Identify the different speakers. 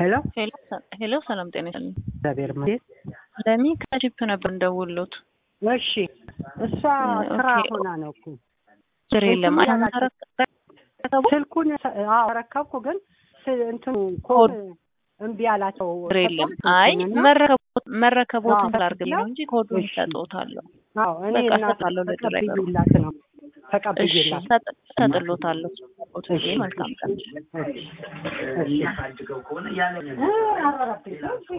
Speaker 1: ሄሎ
Speaker 2: ሄሎ ሰላም ጤና ይስጥልኝ።
Speaker 1: እግዚአብሔር ይመስገን።
Speaker 2: ለሚ ከጂፕ ነበር እንደውሎት
Speaker 1: እሺ እሷ ስራ
Speaker 2: ኦኬ።
Speaker 1: ሆና ነው እኮ
Speaker 2: ችግር የለም።
Speaker 1: ስልኩን
Speaker 2: አሁን ተረከቡ
Speaker 1: ስልኩን አዎ ረከብኩ፣ ግን ስ- እንትኑ ኮድ እምቢ አላቸው።
Speaker 2: ችግር የለም።
Speaker 1: ሰጠሁት
Speaker 2: አይ
Speaker 1: ስልኩንና፣
Speaker 2: መረከቦት መረከቦትን
Speaker 1: አዎ፣
Speaker 2: ስላርግልኝ ነው እንጂ ኮዱን
Speaker 1: እሺ።
Speaker 2: ሰጥዎታለሁ።
Speaker 1: አዎ እኔ
Speaker 2: በቃ
Speaker 1: እና
Speaker 2: እሰጣለሁ ለድራይቨሩ።
Speaker 1: ተቀብዬላት ነው
Speaker 2: እሺ
Speaker 1: ተቀብዬላት
Speaker 2: ሰጥ- ሰጥሎታለሁ። ጊዜ
Speaker 1: እሺ።
Speaker 2: መልካም ቀን።
Speaker 1: እሺ። እሺ።